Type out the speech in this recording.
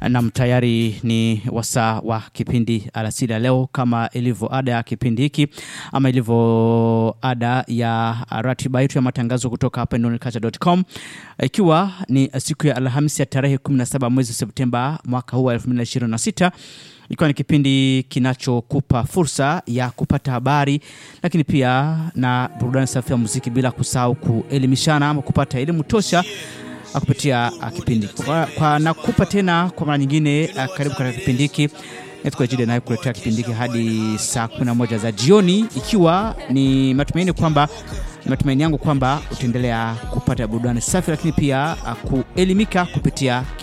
Nam, tayari ni wasaa wa kipindi alasiri ya leo, kama ilivyo ada ya kipindi hiki ama ilivyo ada ya ratiba yetu ya matangazo kutoka hapa nonculture.com, ikiwa ni siku ya Alhamisi ya tarehe 17 mwezi Septemba mwaka huu wa 2026 ikiwa ni kipindi kinachokupa fursa ya kupata habari lakini pia na burudani safi ya muziki, bila kusahau kuelimishana ama kupata elimu tosha kupitia uh, kipindi kwa, kwa nakupa tena kwa mara nyingine uh, karibu katika kipindi hiki jide naye kuletea kipindi hiki hadi saa 11 za jioni, ikiwa ni matumaini kwamba matumaini yangu kwamba utaendelea kupata burudani safi, lakini pia uh, kuelimika kupitia